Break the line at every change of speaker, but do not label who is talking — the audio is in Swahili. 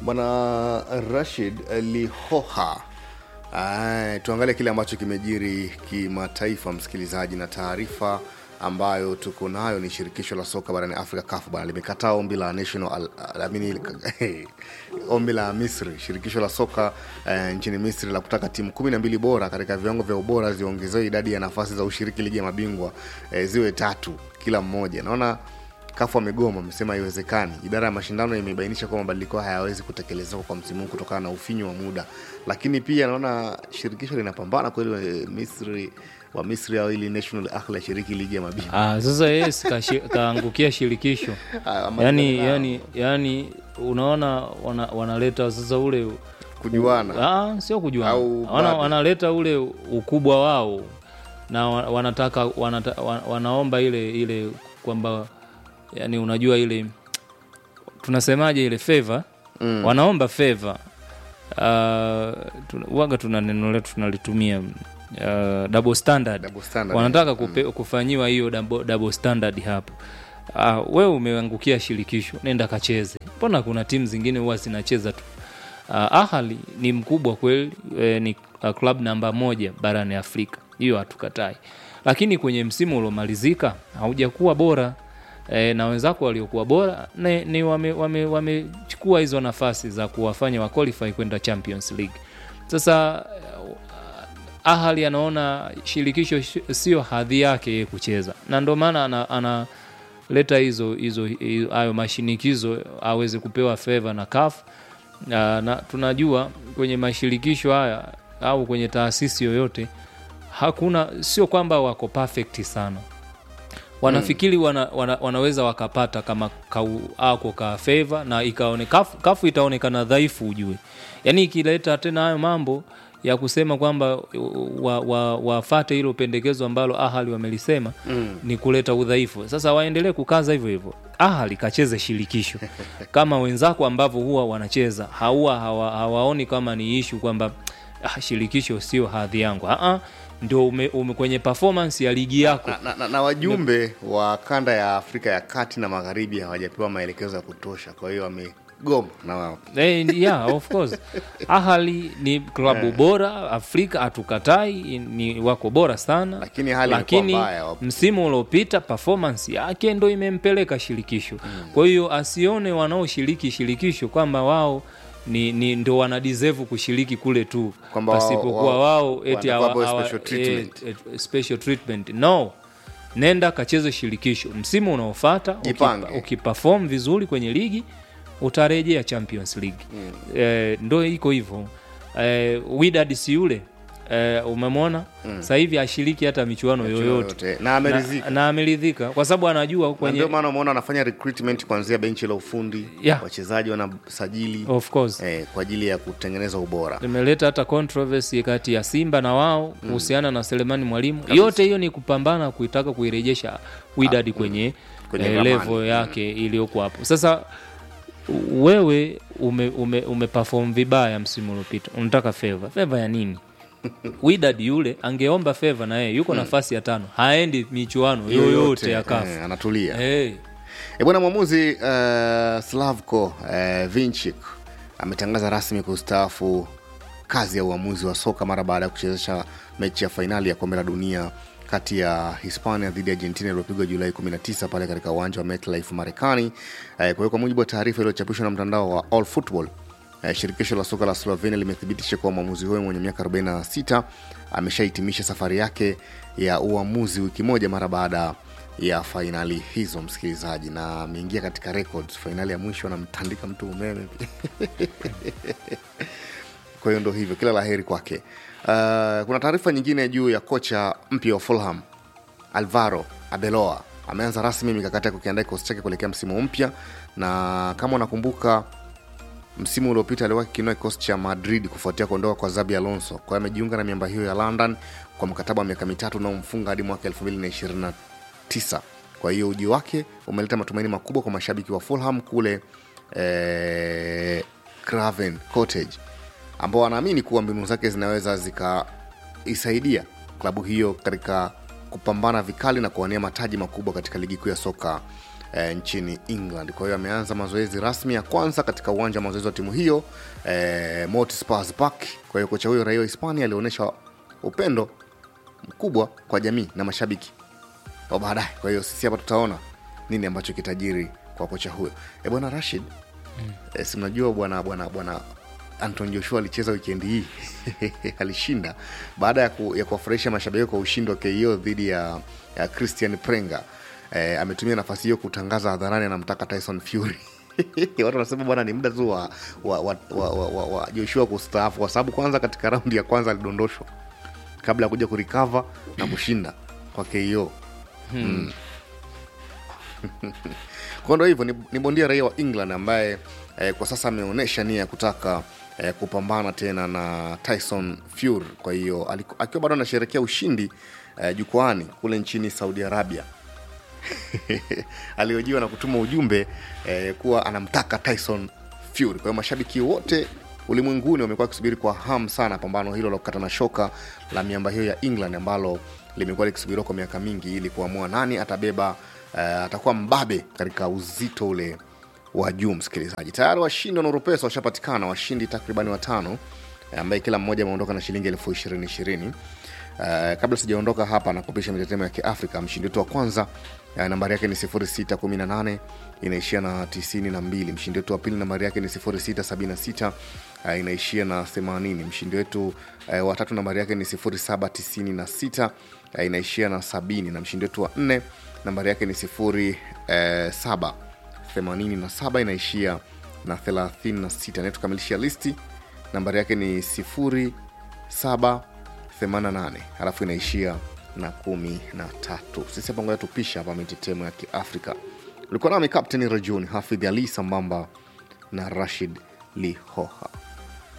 bwana rashid lihoha Ay, tuangalie kile ambacho kimejiri kimataifa msikilizaji na taarifa ambayo tuko nayo ni shirikisho la soka barani afrika kafu bana limekataa ombi la national al, al, amini, ombi la misri shirikisho la soka eh, nchini misri la kutaka timu kumi na mbili bora katika viwango vya ubora ziongezewe idadi ya nafasi za ushiriki ligi ya mabingwa eh, ziwe tatu kila mmoja naona kafu amegoma amesema haiwezekani idara ya mashindano imebainisha kuwa mabadiliko haya hayawezi kutekelezeka kwa msimu huu kutokana na ufinyu wa muda lakini pia naona shirikisho linapambana kweli eh, misri wa misri au ili national ahli ashiriki ligi ya mabingwa
Ah, sasa yeye si kashi- kaangukia shirikisho
Ah, ama-
yani, yani, yani unaona wana, wanaleta sasa ule
kujuana
ah, sio kujuana
Au
wana,
bado?
wanaleta ule ukubwa wao na wa- wanataka wanata, wa- wanaomba ile ile kwamba yani unajua ile tunasemaje ile favor mm. wanaomba favor uh, tuna, waga tuna neno letu tunalitumia uh, double standard
Double standard,
wanataka kupe, kufanyiwa hiyo double, double standard hapo uh, wewe umeangukia shirikisho nenda kacheze mbona kuna timu zingine huwa zinacheza tu uh, ahali ni mkubwa kweli e, ni uh, club namba moja barani afrika hiyo hatukatai lakini kwenye msimu uliomalizika haujakuwa bora e, na wenzako waliokuwa bora ni, ni wamechukua wame, wame wamechukua hizo nafasi za kuwafanya waqualify kwenda champions league sasa ahali anaona shirikisho sh- sio hadhi yake yeye kucheza na ndio maana ana, analeta hizo hizo hizo- hayo mashinikizo aweze kupewa feva na kaf na, na tunajua kwenye mashirikisho haya au kwenye taasisi yoyote hakuna sio kwamba wako perfect sana wanafikiri wana, wana, wanaweza wakapata kama kau, ako ka favor na ikaone kafu, kafu itaonekana dhaifu ujue yaani ikileta tena hayo mambo ya kusema kwamba wafate wa, wa wafate hilo pendekezo ambalo ahali wamelisema mm. ni kuleta udhaifu sasa waendelee kukaza hivyo hivyo ahali kacheze shirikisho kama wenzako ambavyo huwa wanacheza haua hawa, hawaoni kama ni ishu kwamba ah, shirikisho sio hadhi yangu Aa, ndio ume, ume kwenye performance ya ligi yako
na, na, na, na wajumbe wa kanda ya afrika ya kati na magharibi hawajapewa maelekezo ya kutosha kwa hiyo wamegoma na wao
Eh, yeah, of course ahali ni klabu bora afrika hatukatai ni wako bora sana
Lakini hali
lakini
imekuwa mbaya wapo.
msimu uliopita performance yake ndo imempeleka shirikisho kwa hiyo asione wanaoshiriki shirikisho kwamba wao ni, ni ndo wana deserve kushiriki kule tu
Kwamba wao-
pasipokuwa
wao-
wao eti
wanakuwa
hawa-
boy
hawa-
special treatment.
eh, eh, special treatment no nenda kacheze shirikisho msimu unaofata
Jipange.
ukipa- ukiperform vizuri kwenye ligi utarejea champions league mm. eh, ndo iko hivyo eh, widad si yule eh, umemwona mm. sasa hivi ashiriki hata michuano yoyote
yoyote. Na ameridhika.
na, na ameridhika kwa sababu anajua
Na
kwenye
ndio maana umeona wanafanya recruitment kuanzia benchi la ufundi
Yeah.
wachezaji wanasajili
of course
eh, kwa ajili ya kutengeneza ubora
limeleta hata controversy kati ya simba na wao kuhusiana na selemani mwalimu yote hiyo ni kupambana kuitaka kuirejesha widad kwenye,
Kwenye
eh,
ramani.
level yake iliyoko hapo sasa wewe ume, ume, umeperform vibaya msimu uliopita unataka feva feva ya nini widad yule angeomba feva na yeye yuko nafasi ya tano haendi michuano yoyote ya kafu
eh, anatulia
hey.
E bwana mwamuzi uh, Slavko uh, Vinchik ametangaza rasmi kustaafu kazi ya uamuzi wa soka mara baada ya kuchezesha mechi ya fainali ya kombe la dunia kati ya hispania dhidi ya argentina iliyopigwa julai 19 pale katika uwanja wa metlife marekani eh, kwa hiyo kwa mujibu wa taarifa iliyochapishwa na mtandao wa all football eh, shirikisho la soka la slovenia limethibitisha kuwa mwamuzi huyo mwenye miaka 46 ameshahitimisha safari yake ya uamuzi wiki moja mara baada ya fainali hizo msikilizaji na ameingia katika records fainali ya mwisho anamtandika mtu umeme kwa hiyo ndo hivyo kila laheri kwake uh, kuna taarifa nyingine juu ya kocha mpya wa fulham alvaro abeloa ameanza rasmi mikakati ya kukiandaa kikosi chake kuelekea msimu mpya na kama unakumbuka msimu uliopita aliwahi kukinoa kikosi cha madrid kufuatia kuondoka kwa zabi alonso kwa hiyo amejiunga na miamba hiyo ya london kwa mkataba wa miaka mitatu unaomfunga hadi mwaka 2029 kwa hiyo uji wake umeleta matumaini makubwa kwa mashabiki wa fulham kule eh, craven cottage ambao wanaamini kuwa mbinu zake zinaweza zikaisaidia klabu hiyo katika kupambana vikali na kuwania mataji makubwa katika ligi kuu ya soka eh, nchini england kwa hiyo ameanza mazoezi rasmi ya kwanza katika uwanja wa mazoezi wa timu hiyo eh, Montspurs Park kwa hiyo kocha huyo raia wa hispania alionyesha upendo mkubwa kwa jamii na mashabiki wa baadaye kwa hiyo sisi hapa tutaona nini ambacho kitajiri kwa kocha huyo e bwana rashid mm. e, si mnajua bwana bwana bwana anton joshua alicheza wikendi hii alishinda baada ya, ku, ya kuwafurahisha mashabiki kwa ushindi wa ko dhidi ya, ya christian prenga e, ametumia nafasi hiyo kutangaza hadharani anamtaka tyson fury watu wanasema bwana ni muda tu wa, wa, wa, wa, wa, wa, wa joshua kustaafu kwa sababu kwanza katika raundi ya kwanza alidondoshwa kabla ya kuja kurikava na kushinda kwa ko kwa ndo hivyo ni, ni bondia raia wa england ambaye eh, kwa sasa ameonyesha nia ya kutaka eh, kupambana tena na tyson fury kwa hiyo aliku- akiwa bado anasherekea ushindi eh, jukwani kule nchini saudi arabia aliojiwa na kutuma ujumbe eh, kuwa anamtaka tyson fury kwa hiyo mashabiki wote ulimwenguni wamekuwa wakisubiri kwa hamu sana pambano hilo la kukata na shoka la miamba hiyo ya england ambalo limekuwa likisubiriwa kwa miaka mingi ili kuamua nani atabeba uh, atakuwa mbabe katika uzito ule wa juu msikilizaji tayari washindi wa nurupesa washapatikana washindi takribani watano eh, ambaye kila mmoja ameondoka na shilingi elfu ishirini ishirini Uh, kabla sijaondoka hapa nakupisha mitetemo ya kiafrika mshindi wetu wa kwanza uh, nambari yake ni 618 inaishia na 92 mshindi wetu wa pili nambari yake ni 676 uh, inaishia na 80 mshindi wetu uh, wa tatu nambari yake ni 796 uh, inaishia na 70 na mshindi wetu wa nne nambari yake ni 07 87 inaishia na 36 anayetukamilishia listi nambari yake ni 07 88 alafu inaishia na kumi na tatu sisi hapa ngoja tupisha hapa mitetemo ya kiafrika ulikuwa nami kapteni rajuni hafidh ali sambamba na rashid lihoha